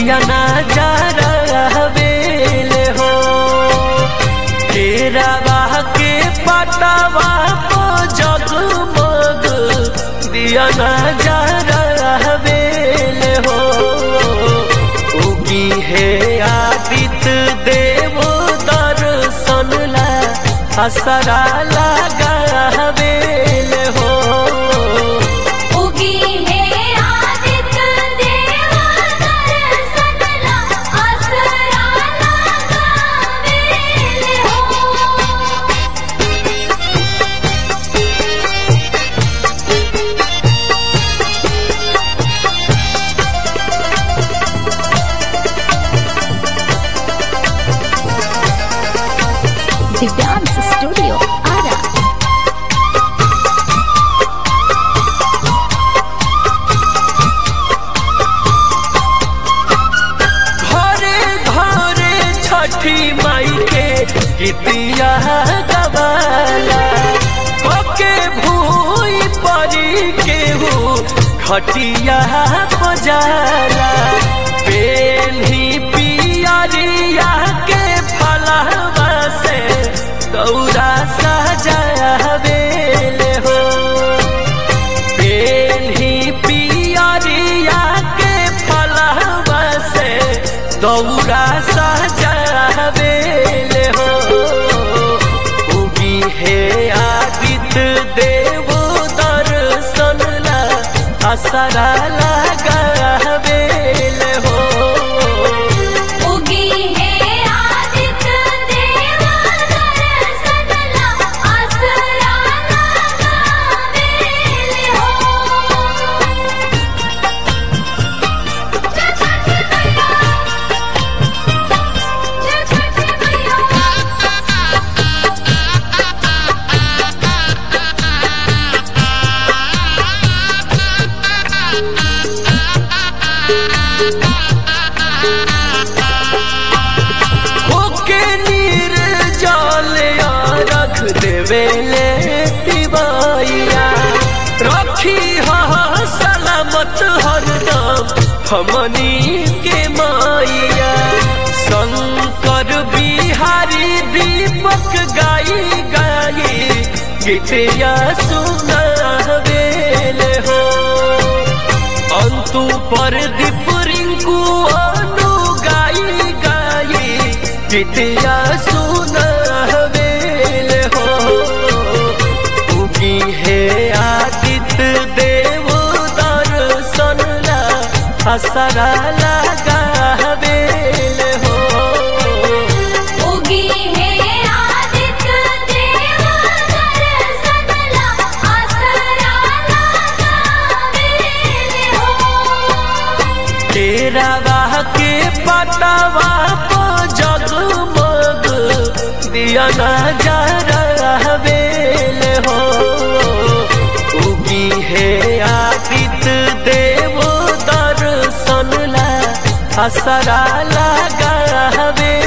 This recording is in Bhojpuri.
दिया ना जा बेले हो केरावा के पटावा को जगमग दिया ना जा बेले हो उगी है आदित्य देव दर्शन ला असरा लगा बेले हो उगी है आदित्य देव दर्शन ला असरा लगावेले हो दिव्यांश स्टूडियो आरा घरे घरे छठी माई के गीतिया गवाला पके भूई परी केहू खटिया बजाला पेन्ही पियरिया के फलवा से दौरा सजावेले हो पेन्ही पियरिया के फलवा से दौरा सजावेले हो उगी है आदित्य देव दर्शन ला असरा लगावेले हो उगी है आदित्य देव दर्शन ला असरा लगावेले हो जय छठी मैया जय छठी मैया होके नीर जल रख देवेले तिवाइया रखी हा सलामत हरदम हमनी के माइया शंकर बिहारी दीपक गाई गाई गीतिया सुनावेले हो अंतु पर दीप रिंकू अनु गाई गाई गीतिया सुनावेले हो उगी है आदित्य देव दर्शन ला असरा लगावेले हो उगी है आदित्य देव दर्शन ला असरा लगावेले हो केरावा के पटावा को जगमग दिया ना जा बेले हो उगी है आदित्य देव दर्शन ला असरा लगा